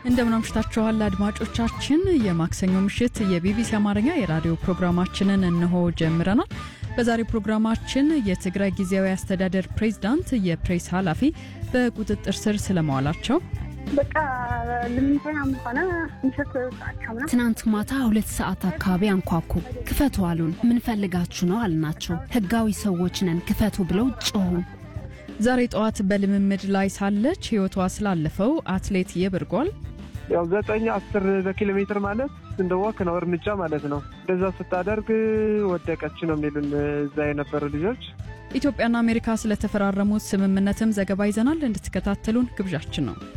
እንደምን አምሽታችኋል አድማጮቻችን። የማክሰኞ ምሽት የቢቢሲ አማርኛ የራዲዮ ፕሮግራማችንን እንሆ ጀምረናል። በዛሬው ፕሮግራማችን የትግራይ ጊዜያዊ አስተዳደር ፕሬዝዳንት የፕሬስ ኃላፊ በቁጥጥር ስር ስለመዋላቸው በቃ ልምንተናም ሆነ ምሽት ሰዓቸው ትናንት ማታ ሁለት ሰዓት አካባቢ አንኳኩ። ክፈቱ አሉን። ምንፈልጋችሁ ነው አልናቸው። ህጋዊ ሰዎች ነን ክፈቱ ብለው ጮሁ። ዛሬ ጠዋት በልምምድ ላይ ሳለች ህይወቷ ስላለፈው አትሌት የብርጓል ያው ዘጠኝ አስር በኪሎ ሜትር ማለት እንደ ወክ ነው እርምጃ ማለት ነው። እንደዛ ስታደርግ ወደቀች ነው የሚሉን እዛ የነበሩ ልጆች። ኢትዮጵያና አሜሪካ ስለተፈራረሙት ስምምነትም ዘገባ ይዘናል። እንድትከታተሉን ግብዣችን ነው።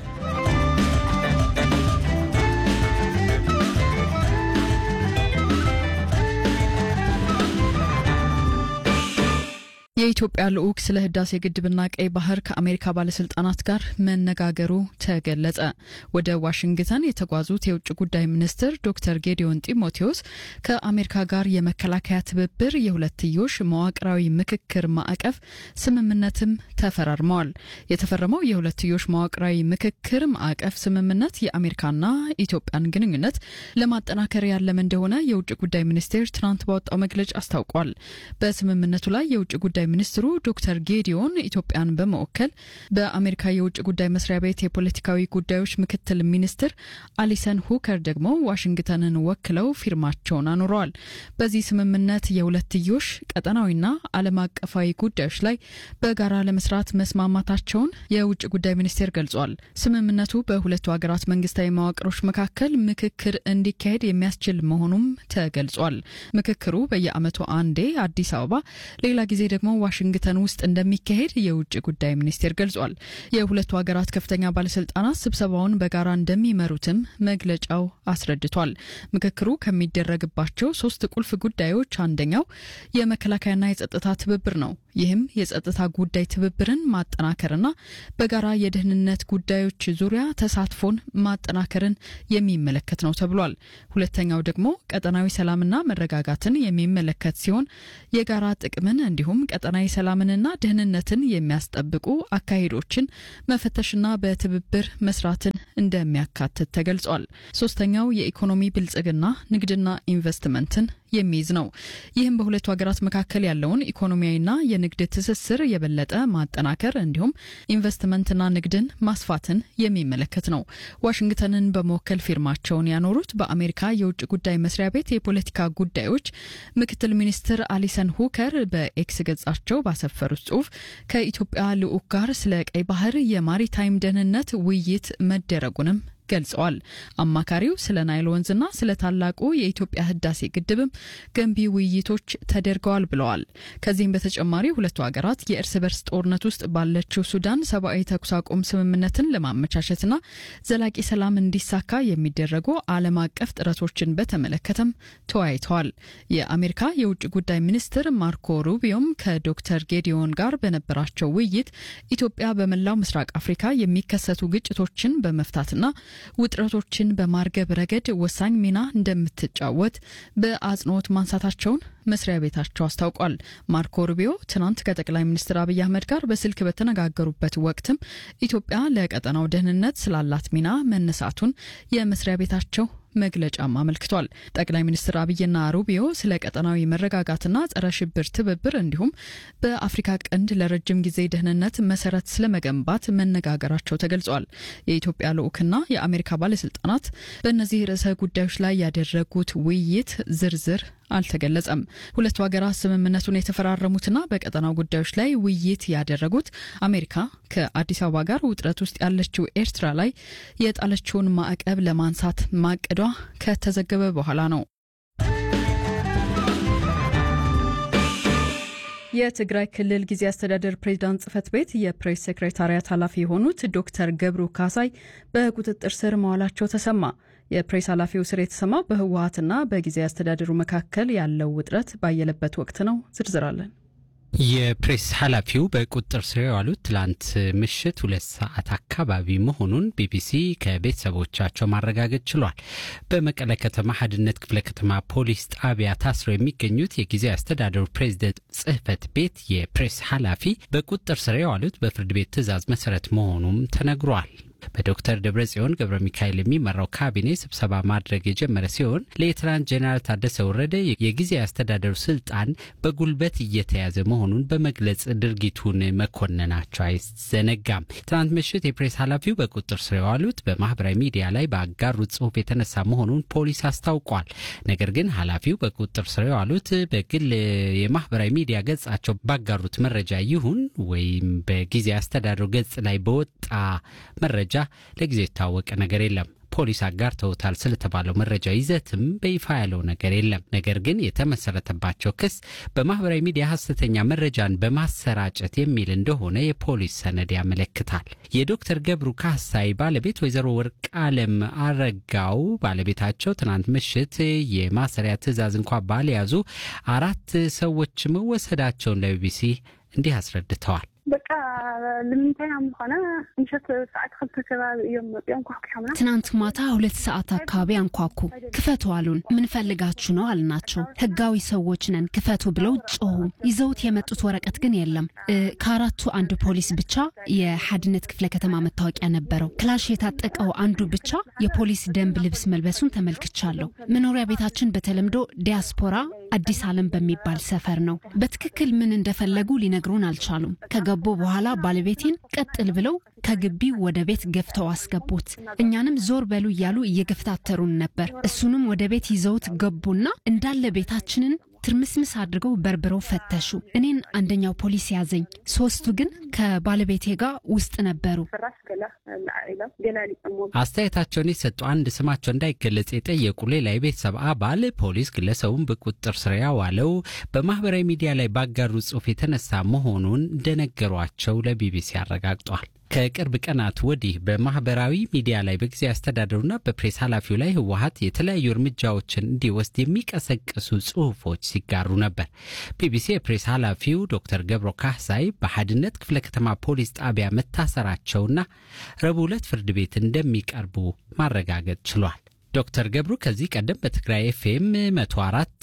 የኢትዮጵያ ልዑክ ስለ ህዳሴ ግድብና ቀይ ባህር ከአሜሪካ ባለስልጣናት ጋር መነጋገሩ ተገለጸ። ወደ ዋሽንግተን የተጓዙት የውጭ ጉዳይ ሚኒስትር ዶክተር ጌዲዮን ጢሞቴዎስ ከአሜሪካ ጋር የመከላከያ ትብብር የሁለትዮሽ መዋቅራዊ ምክክር ማዕቀፍ ስምምነትም ተፈራርመዋል። የተፈረመው የሁለትዮሽ መዋቅራዊ ምክክር ማዕቀፍ ስምምነት የአሜሪካና ኢትዮጵያን ግንኙነት ለማጠናከር ያለመ እንደሆነ የውጭ ጉዳይ ሚኒስቴር ትናንት ባወጣው መግለጫ አስታውቋል። በስምምነቱ ላይ የውጭ ጉዳይ ሚኒስትሩ ዶክተር ጌዲዮን ኢትዮጵያን በመወከል በአሜሪካ የውጭ ጉዳይ መስሪያ ቤት የፖለቲካዊ ጉዳዮች ምክትል ሚኒስትር አሊሰን ሁከር ደግሞ ዋሽንግተንን ወክለው ፊርማቸውን አኑረዋል። በዚህ ስምምነት የሁለትዮሽ ቀጠናዊና ዓለም አቀፋዊ ጉዳዮች ላይ በጋራ ለመስራት መስማማታቸውን የውጭ ጉዳይ ሚኒስቴር ገልጿል። ስምምነቱ በሁለቱ ሀገራት መንግስታዊ መዋቅሮች መካከል ምክክር እንዲካሄድ የሚያስችል መሆኑም ተገልጿል። ምክክሩ በየዓመቱ አንዴ አዲስ አበባ ሌላ ጊዜ ደግሞ ዋሽንግተን ውስጥ እንደሚካሄድ የውጭ ጉዳይ ሚኒስቴር ገልጿል። የሁለቱ ሀገራት ከፍተኛ ባለስልጣናት ስብሰባውን በጋራ እንደሚመሩትም መግለጫው አስረድቷል። ምክክሩ ከሚደረግባቸው ሶስት ቁልፍ ጉዳዮች አንደኛው የመከላከያና የጸጥታ ትብብር ነው። ይህም የጸጥታ ጉዳይ ትብብርን ማጠናከርና በጋራ የደህንነት ጉዳዮች ዙሪያ ተሳትፎን ማጠናከርን የሚመለከት ነው ተብሏል። ሁለተኛው ደግሞ ቀጠናዊ ሰላምና መረጋጋትን የሚመለከት ሲሆን የጋራ ጥቅምን እንዲሁም ቀጠናዊ ሰላምንና ደህንነትን የሚያስጠብቁ አካሄዶችን መፈተሽና በትብብር መስራትን እንደሚያካትት ተገልጿል። ሶስተኛው የኢኮኖሚ ብልጽግና ንግድና ኢንቨስትመንትን የሚይዝ ነው። ይህም በሁለቱ ሀገራት መካከል ያለውን ኢኮኖሚያዊና የንግድ ትስስር የበለጠ ማጠናከር እንዲሁም ኢንቨስትመንትና ንግድን ማስፋትን የሚመለከት ነው። ዋሽንግተንን በመወከል ፊርማቸውን ያኖሩት በአሜሪካ የውጭ ጉዳይ መስሪያ ቤት የፖለቲካ ጉዳዮች ምክትል ሚኒስትር አሊሰን ሁከር በኤክስ ገጻቸው ባሰፈሩት ጽሁፍ ከኢትዮጵያ ልዑክ ጋር ስለ ቀይ ባህር የማሪታይም ደህንነት ውይይት መደረጉንም ገልጸዋል። አማካሪው ስለ ናይል ወንዝና ስለ ታላቁ የኢትዮጵያ ህዳሴ ግድብም ገንቢ ውይይቶች ተደርገዋል ብለዋል። ከዚህም በተጨማሪ ሁለቱ ሀገራት የእርስ በርስ ጦርነት ውስጥ ባለችው ሱዳን ሰብአዊ ተኩስ አቁም ስምምነትን ለማመቻቸትና ዘላቂ ሰላም እንዲሳካ የሚደረጉ ዓለም አቀፍ ጥረቶችን በተመለከተም ተወያይተዋል። የአሜሪካ የውጭ ጉዳይ ሚኒስትር ማርኮ ሩቢዮም ከዶክተር ጌዲዮን ጋር በነበራቸው ውይይት ኢትዮጵያ በመላው ምስራቅ አፍሪካ የሚከሰቱ ግጭቶችን በመፍታትና ውጥረቶችን በማርገብ ረገድ ወሳኝ ሚና እንደምትጫወት በአጽንኦት ማንሳታቸውን መስሪያ ቤታቸው አስታውቋል። ማርኮ ሩቢዮ ትናንት ከጠቅላይ ሚኒስትር አብይ አህመድ ጋር በስልክ በተነጋገሩበት ወቅትም ኢትዮጵያ ለቀጠናው ደህንነት ስላላት ሚና መነሳቱን የመስሪያ ቤታቸው መግለጫም አመልክቷል። ጠቅላይ ሚኒስትር አብይና ሩቢዮ ስለ ቀጠናዊ መረጋጋትና ጸረ ሽብር ትብብር እንዲሁም በአፍሪካ ቀንድ ለረጅም ጊዜ ደህንነት መሰረት ስለመገንባት መነጋገራቸው ተገልጿል። የኢትዮጵያ ልዑክና የአሜሪካ ባለስልጣናት በእነዚህ ርዕሰ ጉዳዮች ላይ ያደረጉት ውይይት ዝርዝር አልተገለጸም። ሁለቱ ሀገራት ስምምነቱን የተፈራረሙትና በቀጠናው ጉዳዮች ላይ ውይይት ያደረጉት አሜሪካ ከአዲስ አበባ ጋር ውጥረት ውስጥ ያለችው ኤርትራ ላይ የጣለችውን ማዕቀብ ለማንሳት ማቀዷ ከተዘገበ በኋላ ነው። የትግራይ ክልል ጊዜ አስተዳደር ፕሬዚዳንት ጽህፈት ቤት የፕሬስ ሴክሬታሪያት ኃላፊ የሆኑት ዶክተር ገብሩ ካሳይ በቁጥጥር ስር መዋላቸው ተሰማ። የፕሬስ ኃላፊው ስር የተሰማው በህወሀትና በጊዜ አስተዳደሩ መካከል ያለው ውጥረት ባየለበት ወቅት ነው። ዝርዝራለን የፕሬስ ኃላፊው በቁጥጥር ስር የዋሉት ትላንት ምሽት ሁለት ሰዓት አካባቢ መሆኑን ቢቢሲ ከቤተሰቦቻቸው ማረጋገጥ ችሏል። በመቀለ ከተማ ሀድነት ክፍለ ከተማ ፖሊስ ጣቢያ ታስረው የሚገኙት የጊዜያዊ አስተዳደሩ ፕሬዝደንት ጽህፈት ቤት የፕሬስ ኃላፊ በቁጥጥር ስር የዋሉት በፍርድ ቤት ትዕዛዝ መሰረት መሆኑም ተነግሯል። በዶክተር ደብረጽዮን ገብረ ሚካኤል የሚመራው ካቢኔ ስብሰባ ማድረግ የጀመረ ሲሆን ሌተናንት ጄኔራል ታደሰ ወረደ የጊዜ አስተዳደሩ ስልጣን በጉልበት እየተያዘ መሆኑን በመግለጽ ድርጊቱን መኮንናቸው አይዘነጋም። ትናንት ምሽት የፕሬስ ኃላፊው በቁጥጥር ስር የዋሉት በማህበራዊ ሚዲያ ላይ በአጋሩት ጽሁፍ የተነሳ መሆኑን ፖሊስ አስታውቋል። ነገር ግን ኃላፊው በቁጥጥር ስር የዋሉት በግል የማህበራዊ ሚዲያ ገጻቸው ባጋሩት መረጃ ይሁን ወይም በጊዜ አስተዳደሩ ገጽ ላይ በወጣ መረጃ ለጊዜው የታወቀ ነገር የለም። ፖሊስ አጋርተውታል ስለተባለው መረጃ ይዘትም በይፋ ያለው ነገር የለም። ነገር ግን የተመሰረተባቸው ክስ በማህበራዊ ሚዲያ ሀሰተኛ መረጃን በማሰራጨት የሚል እንደሆነ የፖሊስ ሰነድ ያመለክታል። የዶክተር ገብሩ ካሳይ ባለቤት ወይዘሮ ወርቅ አለም አረጋው ባለቤታቸው ትናንት ምሽት የማሰሪያ ትዕዛዝ እንኳ ባልያዙ አራት ሰዎች መወሰዳቸውን ለቢቢሲ እንዲህ አስረድተዋል። በቃ ልምንታይ ምኾነ ምሸት ሰዓት ክልተ ከባቢ እዮም መፅኦም ኳክሻምና ትናንት ማታ ሁለት ሰዓት አካባቢ አንኳኩ። ክፈቱ አሉን። ምን ፈልጋችሁ ነው አልናቸው። ህጋዊ ሰዎች ነን ክፈቱ ብለው ጮሁ። ይዘውት የመጡት ወረቀት ግን የለም። ከአራቱ አንዱ ፖሊስ ብቻ የሓድነት ክፍለ ከተማ መታወቂያ ነበረው። ክላሽ የታጠቀው አንዱ ብቻ የፖሊስ ደንብ ልብስ መልበሱን ተመልክቻለሁ። መኖሪያ ቤታችን በተለምዶ ዲያስፖራ አዲስ ዓለም በሚባል ሰፈር ነው። በትክክል ምን እንደፈለጉ ሊነግሩን አልቻሉም። ከገቡ በኋላ ባለቤቴን ቀጥል ብለው ከግቢው ወደ ቤት ገፍተው አስገቡት። እኛንም ዞር በሉ እያሉ እየገፍታተሩን ነበር። እሱንም ወደ ቤት ይዘውት ገቡና እንዳለ ቤታችንን ትርምስምስ አድርገው በርብረው ፈተሹ። እኔን አንደኛው ፖሊስ ያዘኝ። ሶስቱ ግን ከባለቤቴ ጋር ውስጥ ነበሩ። ፍራሽ ገለ ኢሎም ገላሊፆሞ አስተያየታቸውን የሰጡ አንድ ስማቸው እንዳይገለጽ የጠየቁ ሌላ የቤተሰብ አባል ፖሊስ ግለሰቡን በቁጥጥር ስር ያዋለው በማህበራዊ ሚዲያ ላይ ባጋሩ ጽሑፍ የተነሳ መሆኑን እንደነገሯቸው ለቢቢሲ አረጋግጧል። ከቅርብ ቀናት ወዲህ በማህበራዊ ሚዲያ ላይ በጊዜ አስተዳደሩና በፕሬስ ኃላፊው ላይ ህወሀት የተለያዩ እርምጃዎችን እንዲወስድ የሚቀሰቅሱ ጽሁፎች ሲጋሩ ነበር። ቢቢሲ የፕሬስ ኃላፊው ዶክተር ገብሮ ካህሳይ በሓድነት ክፍለ ከተማ ፖሊስ ጣቢያ መታሰራቸውና ረቡዕ ዕለት ፍርድ ቤት እንደሚቀርቡ ማረጋገጥ ችሏል። ዶክተር ገብሩ ከዚህ ቀደም በትግራይ ኤፍኤም 104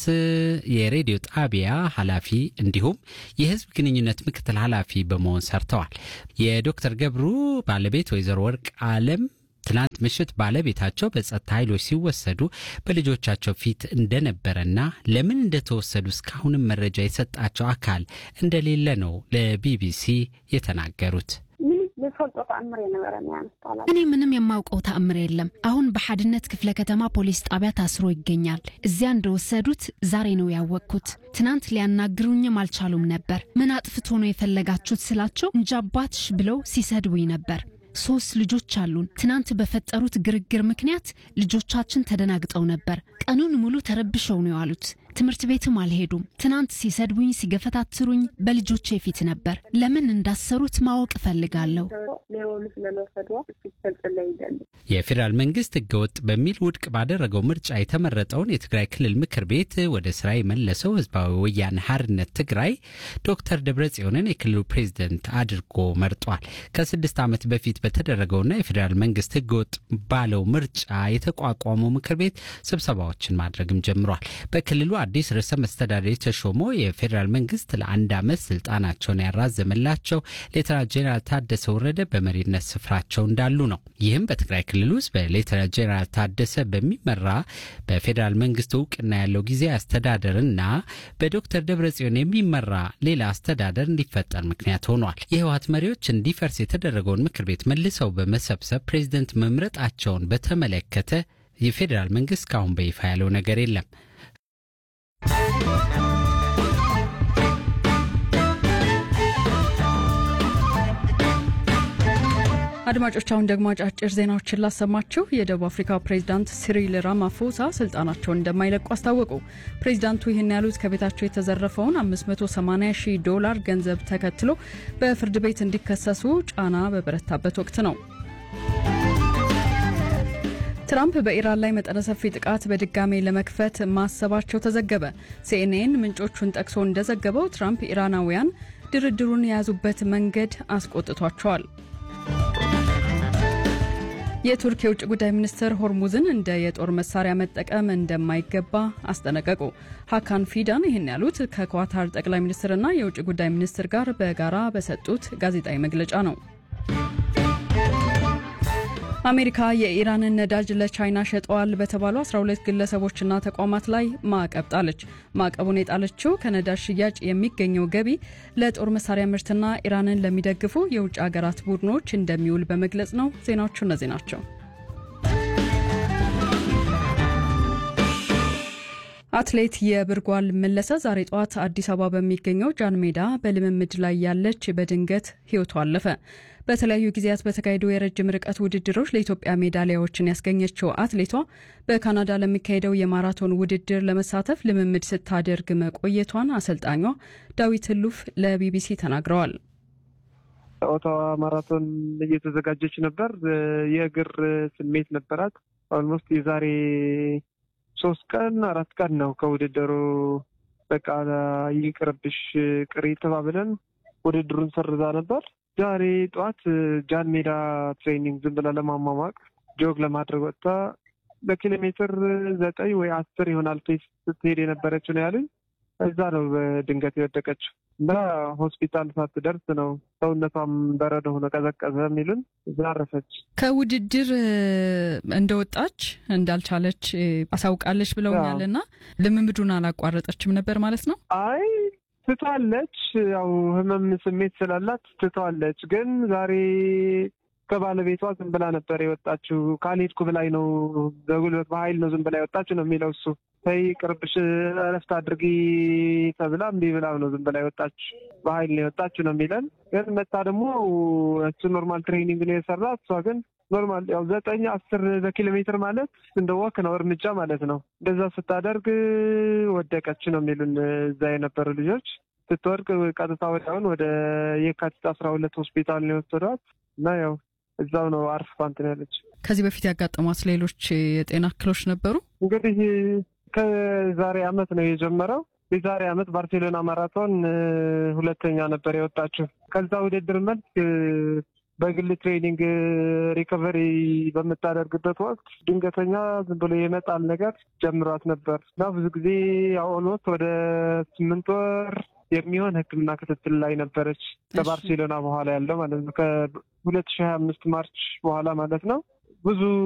የሬዲዮ ጣቢያ ኃላፊ እንዲሁም የህዝብ ግንኙነት ምክትል ኃላፊ በመሆን ሰርተዋል። የዶክተር ገብሩ ባለቤት ወይዘሮ ወርቅ አለም ትናንት ምሽት ባለቤታቸው በጸጥታ ኃይሎች ሲወሰዱ በልጆቻቸው ፊት እንደነበረና ለምን እንደተወሰዱ እስካሁንም መረጃ የሰጣቸው አካል እንደሌለ ነው ለቢቢሲ የተናገሩት። ምንም ዝፈልጦ ተኣምር የነበረን ያ ምስጣላ እኔ ምንም የማውቀው ተአምር የለም። አሁን በሓድነት ክፍለ ከተማ ፖሊስ ጣቢያ ታስሮ ይገኛል። እዚያ እንደወሰዱት ዛሬ ነው ያወቅኩት። ትናንት ሊያናግሩኝም አልቻሉም ነበር። ምን አጥፍቶ ነው የፈለጋችሁት ስላቸው እንጃ አባትሽ ብለው ሲሰድቡኝ ነበር። ሶስት ልጆች አሉን። ትናንት በፈጠሩት ግርግር ምክንያት ልጆቻችን ተደናግጠው ነበር። ቀኑን ሙሉ ተረብሸው ነው ያሉት። ትምህርት ቤትም አልሄዱም። ትናንት ሲሰድቡኝ፣ ሲገፈታትሩኝ በልጆቼ ፊት ነበር። ለምን እንዳሰሩት ማወቅ እፈልጋለሁ። ሌበሉ ስለለወሰድዎ ፈልጥለ ይደሊ የፌዴራል መንግስት ህገወጥ በሚል ውድቅ ባደረገው ምርጫ የተመረጠውን የትግራይ ክልል ምክር ቤት ወደ ስራ የመለሰው ህዝባዊ ወያነ ሓርነት ትግራይ ዶክተር ደብረጽዮንን የክልሉ ፕሬዝደንት አድርጎ መርጧል። ከስድስት ዓመት በፊት በተደረገውና የፌዴራል መንግስት ህገወጥ ባለው ምርጫ የተቋቋመው ምክር ቤት ስብሰባዎችን ማድረግም ጀምሯል። በክልሉ አዲስ ርዕሰ መስተዳደር የተሾመው የፌዴራል መንግስት ለአንድ ዓመት ስልጣናቸውን ያራዘመላቸው ሌተና ጄኔራል ታደሰ ወረደ በመሪነት ስፍራቸው እንዳሉ ነው። ይህም በትግራይ ክልል ውስጥ በሌተና ጄኔራል ታደሰ በሚመራ በፌዴራል መንግስት እውቅና ያለው ጊዜ አስተዳደርና በዶክተር ደብረጽዮን የሚመራ ሌላ አስተዳደር እንዲፈጠር ምክንያት ሆኗል። የህወሀት መሪዎች እንዲፈርስ የተደረገውን ምክር ቤት መልሰው በመሰብሰብ ፕሬዝደንት መምረጣቸውን በተመለከተ የፌዴራል መንግስት እስካሁን በይፋ ያለው ነገር የለም። አድማጮች አሁን ደግሞ አጫጭር ዜናዎችን ላሰማችሁ። የደቡብ አፍሪካ ፕሬዚዳንት ሲሪል ራማፎሳ ስልጣናቸውን እንደማይለቁ አስታወቁ። ፕሬዚዳንቱ ይህን ያሉት ከቤታቸው የተዘረፈውን 580 ሺህ ዶላር ገንዘብ ተከትሎ በፍርድ ቤት እንዲከሰሱ ጫና በበረታበት ወቅት ነው። ትራምፕ በኢራን ላይ መጠነ ሰፊ ጥቃት በድጋሜ ለመክፈት ማሰባቸው ተዘገበ። ሲኤንኤን ምንጮቹን ጠቅሶ እንደዘገበው ትራምፕ ኢራናውያን ድርድሩን የያዙበት መንገድ አስቆጥቷቸዋል። የቱርክ የውጭ ጉዳይ ሚኒስትር ሆርሙዝን እንደ የጦር መሳሪያ መጠቀም እንደማይገባ አስጠነቀቁ። ሀካን ፊዳን ይህን ያሉት ከኳታር ጠቅላይ ሚኒስትርና የውጭ ጉዳይ ሚኒስትር ጋር በጋራ በሰጡት ጋዜጣዊ መግለጫ ነው። አሜሪካ የኢራንን ነዳጅ ለቻይና ሸጠዋል በተባሉ 12 ግለሰቦችና ተቋማት ላይ ማዕቀብ ጣለች። ማዕቀቡን የጣለችው ከነዳጅ ሽያጭ የሚገኘው ገቢ ለጦር መሳሪያ ምርትና ኢራንን ለሚደግፉ የውጭ ሀገራት ቡድኖች እንደሚውል በመግለጽ ነው። ዜናዎቹ እነዚህ ናቸው። አትሌት የብርጓል መለሰ ዛሬ ጠዋት አዲስ አበባ በሚገኘው ጃን ሜዳ በልምምድ ላይ ያለች በድንገት ሕይወቷ አለፈ። በተለያዩ ጊዜያት በተካሄዱ የረጅም ርቀት ውድድሮች ለኢትዮጵያ ሜዳሊያዎችን ያስገኘችው አትሌቷ በካናዳ ለሚካሄደው የማራቶን ውድድር ለመሳተፍ ልምምድ ስታደርግ መቆየቷን አሰልጣኟ ዳዊት ህሉፍ ለቢቢሲ ተናግረዋል። ኦታዋ ማራቶን እየተዘጋጀች ነበር። የእግር ስሜት ነበራት። ኦልሞስት የዛሬ ሶስት ቀን አራት ቀን ነው ከውድድሩ በቃ ይቅርብሽ ቅሪ ተባብለን ውድድሩን ሰርዛ ነበር። ዛሬ ጠዋት ጃን ሜዳ ትሬኒንግ ዝም ብላ ለማሟሟቅ ጆግ ለማድረግ ወጥታ በኪሎ ሜትር ዘጠኝ ወይ አስር ይሆናል ፔስ ስትሄድ የነበረችው ነው ያሉኝ። እዛ ነው በድንገት የወደቀችው እና ሆስፒታል ሳትደርስ ነው ሰውነቷም በረዶ ሆነ ቀዘቀዘ የሚሉን እዛ አረፈች። ከውድድር እንደወጣች እንዳልቻለች አሳውቃለች ብለውኛል። እና ልምምዱን አላቋረጠችም ነበር ማለት ነው? አይ ትቷለች። ያው ህመም ስሜት ስላላት ትቷለች። ግን ዛሬ ከባለቤቷ ዝም ብላ ነበር የወጣችው። ካልሄድኩ ብላኝ ነው በጉልበት በኃይል ነው ዝም ብላ የወጣችው ነው የሚለው እሱ። ተይ ቅርብሽ እረፍት አድርጊ ተብላ እምቢ ብላ ነው ዝም ብላ የወጣችው። በኃይል ነው የወጣችው ነው የሚለን። ግን መታ ደግሞ እሱ ኖርማል ትሬኒንግ ነው የሰራ እሷ ግን ኖርማል ያው ዘጠኝ አስር በኪሎ ሜትር ማለት እንደ ወክ ነው እርምጃ ማለት ነው። እንደዛ ስታደርግ ወደቀች ነው የሚሉን እዛ የነበሩ ልጆች። ስትወድቅ ቀጥታ ወዲያውን ወደ የካቲት አስራ ሁለት ሆስፒታል ነው የወሰዷት እና ያው እዛው ነው አርፍታ እንትን ያለች። ከዚህ በፊት ያጋጠሟት ሌሎች የጤና እክሎች ነበሩ? እንግዲህ ከዛሬ አመት ነው የጀመረው። የዛሬ አመት ባርሴሎና ማራቶን ሁለተኛ ነበር የወጣችው። ከዛ ውድድር መልክ በግል ትሬኒንግ ሪከቨሪ በምታደርግበት ወቅት ድንገተኛ ዝም ብሎ የመጣል ነገር ጀምሯት ነበር እና ብዙ ጊዜ ኦልሞስት ወደ ስምንት ወር የሚሆን ሕክምና ክትትል ላይ ነበረች። ከባርሴሎና በኋላ ያለው ማለት ነው ከሁለት ሺህ ሀያ አምስት ማርች በኋላ ማለት ነው ብዙ